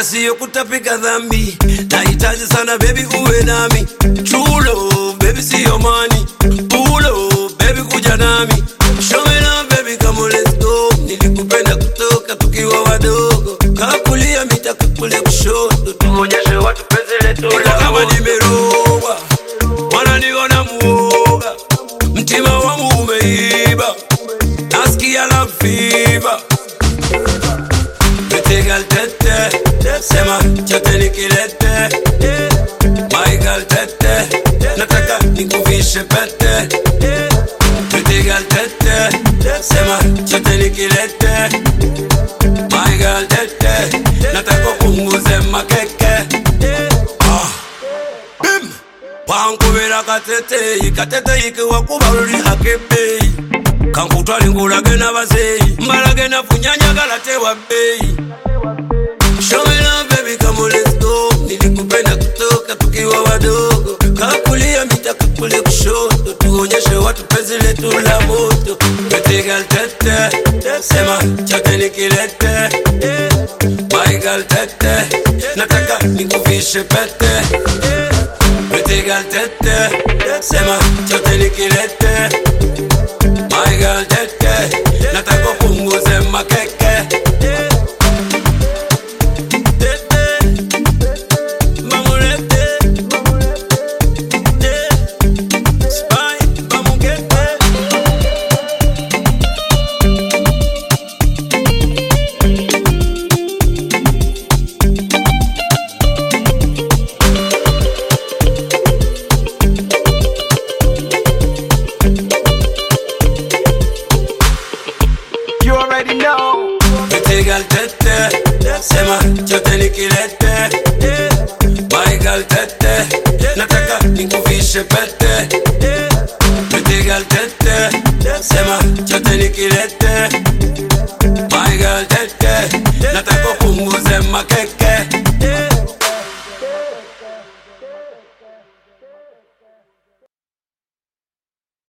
wala siyo kutapika dhambi nahitaji sana bebi uwe nami chulo bebi siyo mani pulo bebi kuja nami showena bebi kama let's go nilikupenda kutoka tukiwa wadogo kakulia mitakakule kushoto tuonyeshe watu penzi letu Niko kama nimeroga wananiona muoga mtima wangu umeiba nasikia la fiba Mitigal tete sema chote nikilete Michael tete nataka nikuvishe pete Mitigal tete sema chote nikilete Michael tete nataka punguze makeke ah. Bim wankubira kateteyi kateteyi wakuba luli hakebeyi kankutwala ngulage n'abazeeyi mbalage nafunyanyagala tewa bbeeyi showena bebi kama let's go nilikupenda kutoka tukiwa wadogo kakulia mitakakule kushoto tuonyeshe watu penzi letu la moto petigal tete sema chote nikilete maigal tete nataka nikuvishe pete petigal tete sema chote nikilete maigal tete nataka punguze makeke You already know. Mitigal tete sema chote nikilete Maigal tete nataka nikuvishe pete Mitigal tete sema chote nikilete Maigal tete nataka punguze makeke